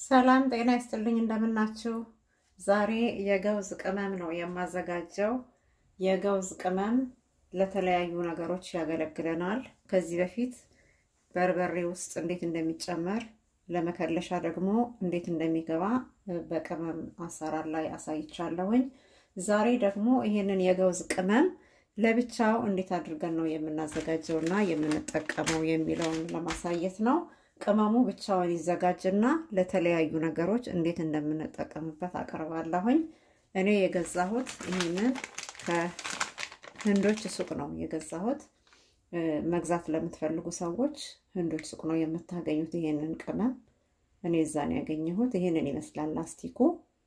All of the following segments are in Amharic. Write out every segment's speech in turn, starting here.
ሰላም ጤና ይስጥልኝ፣ እንደምናችሁ። ዛሬ የገውዝ ቅመም ነው የማዘጋጀው። የገውዝ ቅመም ለተለያዩ ነገሮች ያገለግለናል። ከዚህ በፊት በርበሬ ውስጥ እንዴት እንደሚጨመር ለመከለሻ ደግሞ እንዴት እንደሚገባ በቅመም አሰራር ላይ አሳይቻለሁኝ። ዛሬ ደግሞ ይሄንን የገውዝ ቅመም ለብቻው እንዴት አድርገን ነው የምናዘጋጀው እና የምንጠቀመው የሚለውን ለማሳየት ነው። ቅመሙ ብቻውን ይዘጋጅና ለተለያዩ ነገሮች እንዴት እንደምንጠቀምበት አቀርባለሁኝ። እኔ የገዛሁት ይህንን ከህንዶች ሱቅ ነው የገዛሁት። መግዛት ለምትፈልጉ ሰዎች ህንዶች ሱቅ ነው የምታገኙት ይሄንን ቅመም። እኔ እዛን ያገኘሁት ይሄንን ይመስላል ላስቲኩ።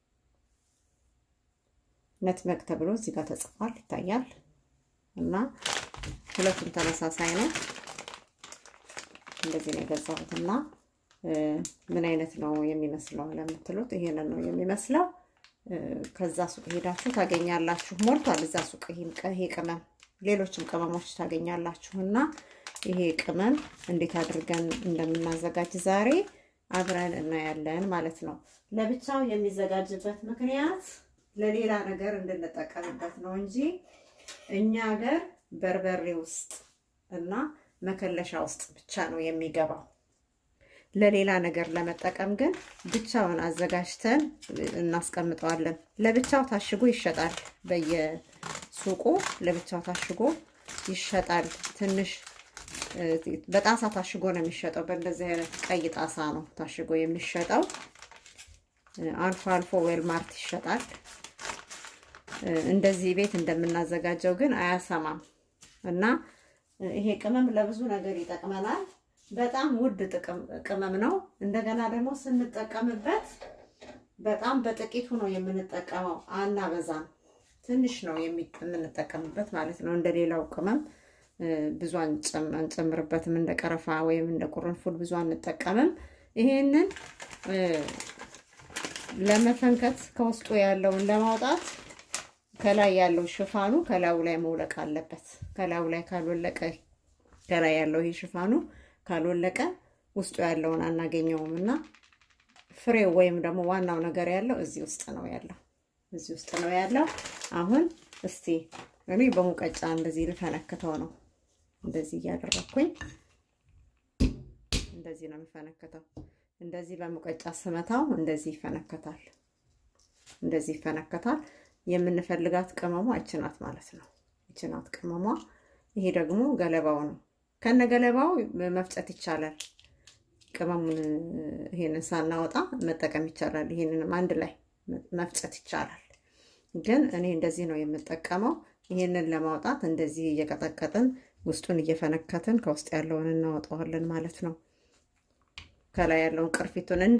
ነትመግ ተብሎ እዚህ ጋር ተጽፏል ይታያል። እና ሁለቱም ተመሳሳይ ነው። እንደዚህ ነው የገዛሁት እና ምን አይነት ነው የሚመስለው ለምትሉት ይሄንን ነው የሚመስለው። ከዛ ሱቅ ሄዳችሁ ታገኛላችሁ። ሞልቷል እዛ ሱቅ ይሄ ቅመም፣ ሌሎችም ቅመሞች ታገኛላችሁ። እና ይሄ ቅመም እንዴት አድርገን እንደምናዘጋጅ ዛሬ አብረን እናያለን ማለት ነው። ለብቻው የሚዘጋጅበት ምክንያት ለሌላ ነገር እንድንጠቀምበት ነው እንጂ እኛ ሀገር በርበሬ ውስጥ እና መከለሻ ውስጥ ብቻ ነው የሚገባው። ለሌላ ነገር ለመጠቀም ግን ብቻውን አዘጋጅተን እናስቀምጠዋለን። ለብቻው ታሽጎ ይሸጣል። በየሱቁ ለብቻው ታሽጎ ይሸጣል። ትንሽ በጣሳ ታሽጎ ነው የሚሸጠው። በእንደዚህ አይነት ቀይ ጣሳ ነው ታሽጎ የሚሸጠው። አልፎ አልፎ ዌልማርት ይሸጣል። እንደዚህ ቤት እንደምናዘጋጀው ግን አያሰማም እና ይሄ ቅመም ለብዙ ነገር ይጠቅመናል። በጣም ውድ ቅመም ነው። እንደገና ደግሞ ስንጠቀምበት በጣም በጥቂቱ ነው የምንጠቀመው፣ አናበዛም። ትንሽ ነው የምንጠቀምበት ማለት ነው። እንደ ሌላው ቅመም ብዙ አንጨምርበትም። እንደ ቀረፋ ወይም እንደ ቁርንፉድ ብዙ አንጠቀምም። ይሄንን ለመፈንከት ከውስጡ ያለውን ለማውጣት ከላይ ያለው ሽፋኑ ከላዩ ላይ መውለቅ አለበት። ከላዩ ላይ ካልወለቀ ከላይ ያለው ይሄ ሽፋኑ ካልወለቀ ውስጡ ያለውን አናገኘውም እና ፍሬው ወይም ደግሞ ዋናው ነገር ያለው እዚህ ውስጥ ነው ያለው እዚህ ውስጥ ነው ያለው። አሁን እስቲ እኔ በሙቀጫ እንደዚህ ልፈነክተው ነው። እንደዚህ እያደረኩኝ እንደዚህ ነው የምፈነክተው። እንደዚህ በሙቀጫ ስመታው እንደዚህ ይፈነከታል። እንደዚህ ይፈነከታል። የምንፈልጋት ቅመሟ እችናት ማለት ነው። እችናት ቅመሟ። ይሄ ደግሞ ገለባው ነው። ከነ ገለባው መፍጨት ይቻላል። ቅመሙን ይሄንን ሳናወጣ መጠቀም ይቻላል። ይሄንንም አንድ ላይ መፍጨት ይቻላል። ግን እኔ እንደዚህ ነው የምጠቀመው። ይሄንን ለማውጣት እንደዚህ እየቀጠቀጥን ውስጡን እየፈነከትን ከውስጥ ያለውን እናወጣዋለን ማለት ነው። ከላይ ያለውን ቅርፊቱን እንደ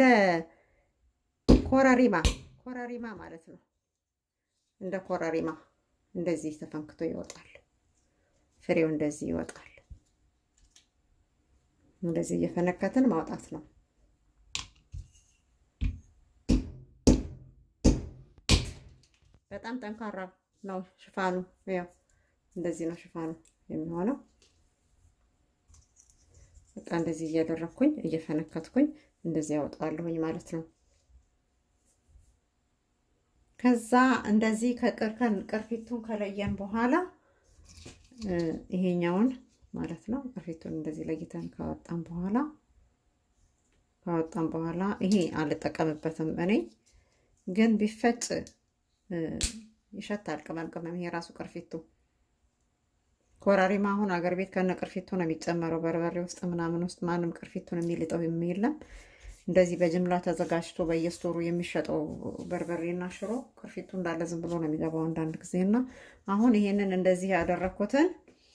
ኮረሪማ ኮረሪማ ማለት ነው። እንደ ኮረሪማ እንደዚህ ተፈንክቶ ይወጣል። ፍሬው እንደዚህ ይወጣል። እንደዚህ እየፈነከትን ማውጣት ነው። በጣም ጠንካራ ነው ሽፋኑ። ያው እንደዚህ ነው ሽፋኑ የሚሆነው። በቃ እንደዚህ እያደረግኩኝ እየፈነከትኩኝ እንደዚህ ያወጣዋለሁኝ ማለት ነው። ከዛ እንደዚህ ቅርፊቱን ከለየን በኋላ ይሄኛውን ማለት ነው ቅርፊቱን እንደዚህ ለይተን ካወጣን በኋላ ካወጣን በኋላ ይሄ አልጠቀምበትም እኔ ግን ቢፈጭ ይሸታል። ቅመም ቅመም ይሄ ራሱ ቅርፊቱ ኮራሪማ አሁን አገር ቤት ከነ ቅርፊቱ ነው የሚጨመረው። በርበሬ ውስጥ ምናምን ውስጥ ማንም ቅርፊቱን የሚልጠው የለም። እንደዚህ በጅምላ ተዘጋጅቶ በየስቶሩ የሚሸጠው በርበሬና ሽሮ ቅርፊቱ እንዳለ ዝም ብሎ ነው የሚገባው አንዳንድ ጊዜ እና አሁን ይሄንን እንደዚህ ያደረኩትን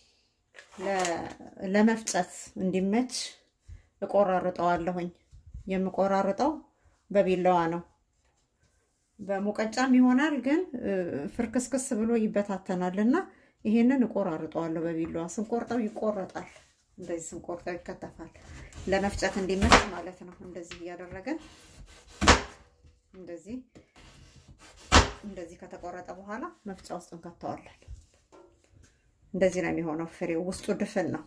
ለመፍጨት እንዲመች እቆራርጠዋለሁኝ። የምቆራርጠው በቢላዋ ነው። በሙቀጫም ይሆናል ግን ፍርክስክስ ብሎ ይበታተናል እና ይሄንን እቆራርጠዋለሁ በቢላዋ። ስንቆርጠው ይቆረጣል። እንደዚህ ስንቆርጠው ይከተፋል። ለመፍጨት እንዲመች ማለት ነው። እንደዚህ እያደረገን እንደዚህ እንደዚህ ከተቆረጠ በኋላ መፍጫ ውስጥ እንከተዋለን። እንደዚህ ነው የሚሆነው። ፍሬው ውስጡ ድፍን ነው።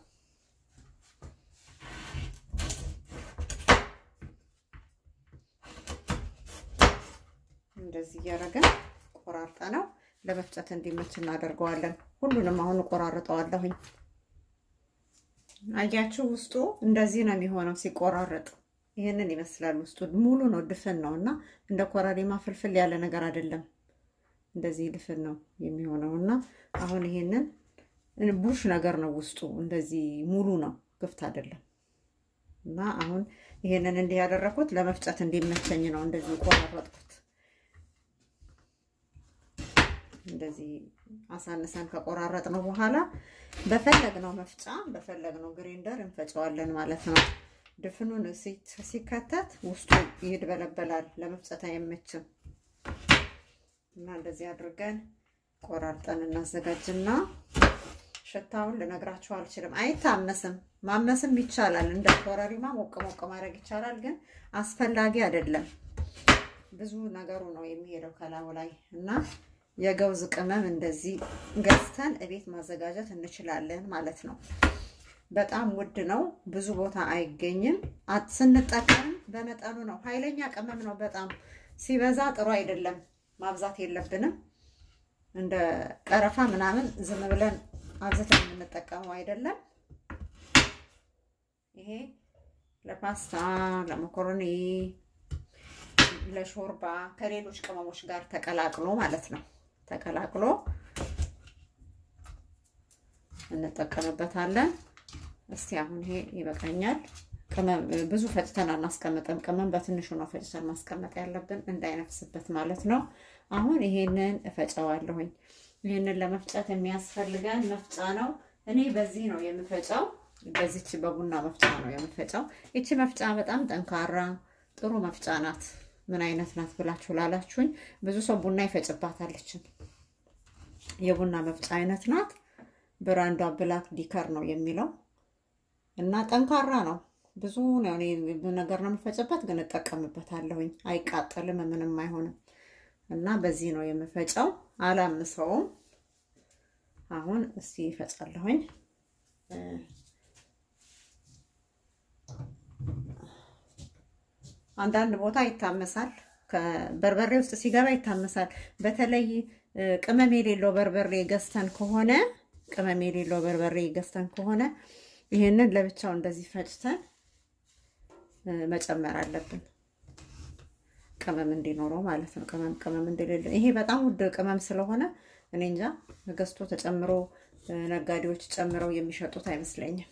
እያደረግን ቆራርጠ ነው ለመፍጨት እንዲመች እናደርገዋለን። ሁሉንም አሁን እቆራርጠዋለሁኝ። አያችሁ ውስጡ እንደዚህ ነው የሚሆነው ሲቆራረጥ፣ ይህንን ይመስላል። ውስጡ ሙሉ ነው፣ ድፍን ነው እና እንደ ኮረሪማ ፍልፍል ያለ ነገር አይደለም። እንደዚህ ድፍን ነው የሚሆነው እና አሁን ይሄንን ቡሽ ነገር ነው ውስጡ እንደዚህ ሙሉ ነው፣ ግፍት አይደለም። እና አሁን ይሄንን እንዲህ ያደረኩት ለመፍጨት እንዲመቸኝ ነው። እንደዚህ ቆራረጥኩት። እንደዚህ አሳንሰን ከቆራረጥ ነው በኋላ በፈለግነው መፍጫ በፈለግነው ግሬንደር እንፈጨዋለን ማለት ነው። ድፍኑን ሲከተት ውስጡ ይድበለበላል፣ ለመፍጨት አይመችም። እና እንደዚህ አድርገን ቆራርጠን እናዘጋጅና ሽታውን ልነግራችሁ አልችልም። አይታመስም፣ ማመስም ይቻላል። እንደ ኮረሪማ ሞቅ ሞቅ ማድረግ ይቻላል፣ ግን አስፈላጊ አይደለም። ብዙ ነገሩ ነው የሚሄደው ከላዩ ላይ እና የገውዝ ቅመም እንደዚህ ገዝተን እቤት ማዘጋጀት እንችላለን ማለት ነው። በጣም ውድ ነው፣ ብዙ ቦታ አይገኝም። ስንጠቀም በመጠኑ ነው። ኃይለኛ ቅመም ነው። በጣም ሲበዛ ጥሩ አይደለም። ማብዛት የለብንም። እንደ ቀረፋ ምናምን ዝም ብለን አብዝተን የምንጠቀመው አይደለም። ይሄ ለፓስታ፣ ለመኮረኒ፣ ለሾርባ ከሌሎች ቅመሞች ጋር ተቀላቅሎ ማለት ነው ተቀላቅሎ እንጠቀምበታለን። እስቲ አሁን ይሄ ይበቃኛል። ቅመም ብዙ ፈጭተን አናስቀምጥም። ቅመም በትንሹ ነው ፈጭተን ማስቀመጥ ያለብን እንዳይነፍስበት ማለት ነው። አሁን ይሄንን እፈጨዋለሁኝ። ይህንን ለመፍጨት የሚያስፈልገን መፍጫ ነው። እኔ በዚህ ነው የምፈጨው። በዚች በቡና መፍጫ ነው የምፈጨው። ይቺ መፍጫ በጣም ጠንካራ ጥሩ መፍጫ ናት። ምን አይነት ናት ብላችሁ ላላችሁኝ፣ ብዙ ሰው ቡና ይፈጭባታለችን። የቡና መፍጫ አይነት ናት። ብራንዷ ብላክ ዲከር ነው የሚለው እና ጠንካራ ነው። ብዙ ነገር ነው የምፈጭበት፣ ግን እጠቀምበታለሁኝ። አይቃጠልም፣ ምንም አይሆንም። እና በዚህ ነው የምፈጨው። አላምሰውም። አሁን እስቲ ይፈጫለሁኝ። አንዳንድ ቦታ ይታመሳል። በርበሬ ውስጥ ሲገባ ይታመሳል። በተለይ ቅመም የሌለው በርበሬ ገዝተን ከሆነ ቅመም የሌለው በርበሬ ገዝተን ከሆነ ይህንን ለብቻው እንደዚህ ፈጭተን መጨመር አለብን። ቅመም እንዲኖረው ማለት ነው። ቅመም ቅመም እንደሌለው ይሄ በጣም ውድ ቅመም ስለሆነ እኔ እንጃ ገዝቶ ተጨምሮ ነጋዴዎች ጨምረው የሚሸጡት አይመስለኝም።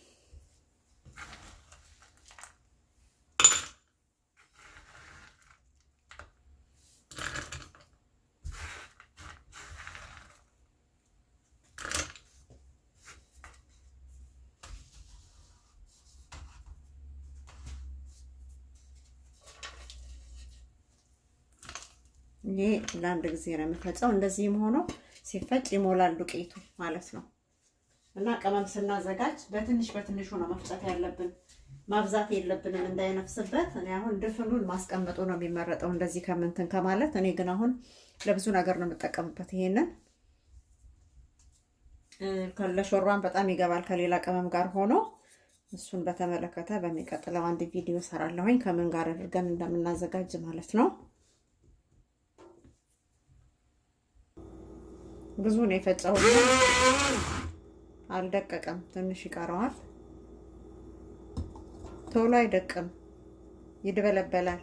ይሄ ለአንድ ጊዜ ነው የምፈጨው። እንደዚህም ሆኖ ሲፈጭ ይሞላል ዱቄቱ ማለት ነው። እና ቅመም ስናዘጋጅ በትንሽ በትንሹ ነው መፍጨት ያለብን፣ ማብዛት የለብንም እንዳይነፍስበት። እኔ አሁን ድፍኑን ማስቀመጡ ነው የሚመረጠው እንደዚህ ከምንትን ከማለት። እኔ ግን አሁን ለብዙ ነገር ነው የምጠቀምበት። ይሄንን ለሾርባን በጣም ይገባል ከሌላ ቅመም ጋር ሆኖ እሱን በተመለከተ በሚቀጥለው አንድ ቪዲዮ ሰራለሁኝ ከምን ጋር አድርገን እንደምናዘጋጅ ማለት ነው። ብዙ ነው የፈጨው፣ አልደቀቀም። ትንሽ ይቀረዋል። ቶሎ አይደቅም፣ ይድበለበላል።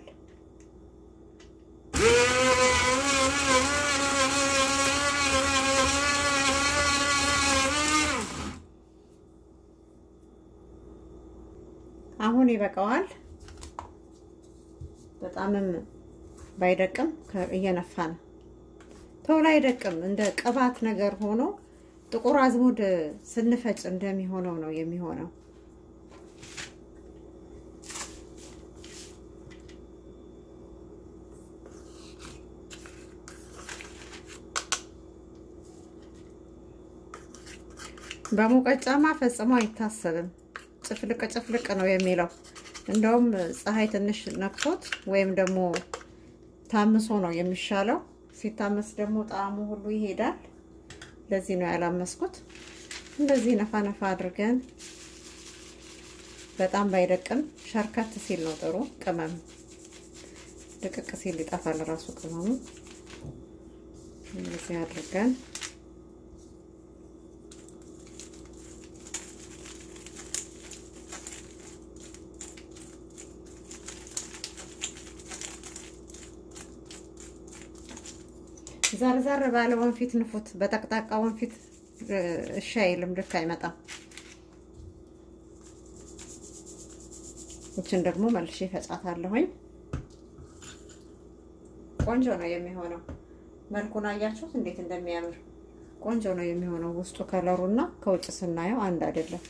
አሁን ይበቃዋል። በጣምም ባይደቅም እየነፋ ነው። ቶሎ አይደቅም። እንደ ቅባት ነገር ሆኖ ጥቁር አዝሙድ ስንፈጭ እንደሚሆነው ነው የሚሆነው። በሙቀጫማ ፈጽሞ አይታሰብም። ጭፍልቅ ጭፍልቅ ነው የሚለው። እንደውም ፀሐይ ትንሽ ነክቶት ወይም ደግሞ ታምሶ ነው የሚሻለው። ሲታመስ ደግሞ ጣዕሙ ሁሉ ይሄዳል። ለዚህ ነው ያላመስኩት። እንደዚህ ነፋ ነፋ አድርገን በጣም ባይደቅም ሸርከት ሲል ነው ጥሩ። ቅመም ድቅቅ ሲል ይጠፋል ራሱ ቅመሙ። እንደዚህ አድርገን ዛርዛር ባለ ወንፊት ንፉት። በጠቅጣቃ ወንፊት እሺ አይልም፣ ልክ አይመጣም። እችን ደግሞ መልሼ ፈጫታለሁኝ። ቆንጆ ነው የሚሆነው። መልኩን አያችሁት እንዴት እንደሚያምር ቆንጆ ነው የሚሆነው። ውስጡ ከለሩና ከውጭ ስናየው አንድ አይደለም።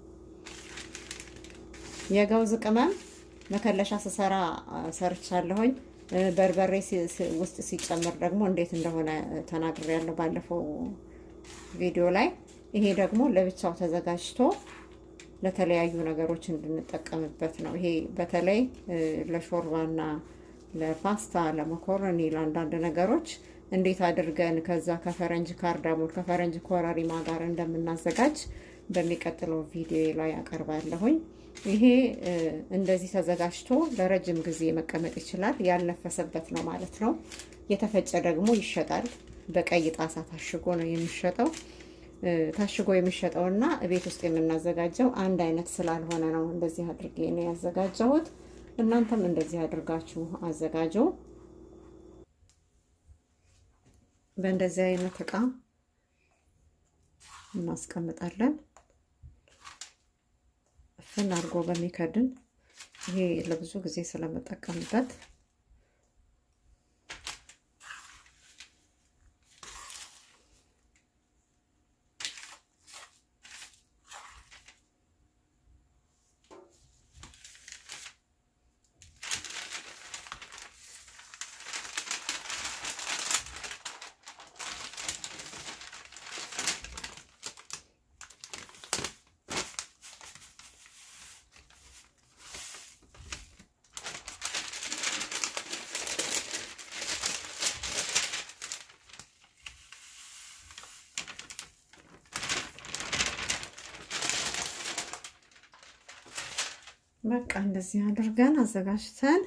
የገውዝ ቅመም መከለሻ ስሰራ ሰርቻለሁኝ። በርበሬ ውስጥ ሲጨምር ደግሞ እንዴት እንደሆነ ተናግሬያለሁ ባለፈው ቪዲዮ ላይ። ይሄ ደግሞ ለብቻው ተዘጋጅቶ ለተለያዩ ነገሮች እንድንጠቀምበት ነው። ይሄ በተለይ ለሾርባና ለፓስታ፣ ለመኮረኒ፣ ለአንዳንድ ነገሮች እንዴት አድርገን ከዛ ከፈረንጅ ካርዳሞን ከፈረንጅ ኮረሪማ ጋር እንደምናዘጋጅ በሚቀጥለው ቪዲዮ ላይ አቀርባለሁኝ። ይሄ እንደዚህ ተዘጋጅቶ ለረጅም ጊዜ መቀመጥ ይችላል። ያልነፈሰበት ነው ማለት ነው። የተፈጨ ደግሞ ይሸጣል። በቀይ ጣሳ ታሽጎ ነው የሚሸጠው። ታሽጎ የሚሸጠውና ቤት ውስጥ የምናዘጋጀው አንድ አይነት ስላልሆነ ነው እንደዚህ አድርጌ ነው ያዘጋጀሁት። እናንተም እንደዚህ አድርጋችሁ አዘጋጁ። በእንደዚህ አይነት እቃ እናስቀምጣለን። እፍን አድርጎ በሚከድን ይሄ ለብዙ ጊዜ ስለምጠቀምበት በቃ እንደዚህ አድርገን አዘጋጅተን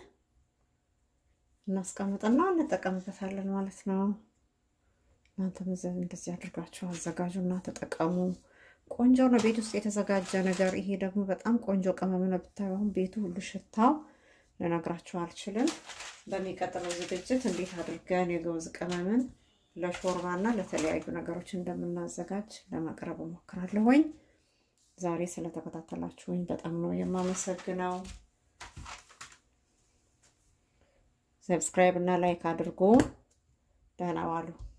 እናስቀምጥና እንጠቀምበታለን ማለት ነው። እናንተም እንደዚህ አድርጋችሁ አዘጋጁ እና ተጠቀሙ። ቆንጆ ነው፣ ቤት ውስጥ የተዘጋጀ ነገር። ይሄ ደግሞ በጣም ቆንጆ ቅመም ነው። ብታዩ አሁን ቤቱ ሁሉ ሽታው ልነግራችሁ አልችልም። በሚቀጥለው ዝግጅት እንዴት አድርገን የገውዝ ቅመምን ለሾርባ እና ለተለያዩ ነገሮች እንደምናዘጋጅ ለማቅረብ እሞክራለሁኝ። ዛሬ ስለተከታተላችሁኝ በጣም ነው የማመሰግነው። ሰብስክራይብ እና ላይክ አድርጉ። ደህና ዋሉ።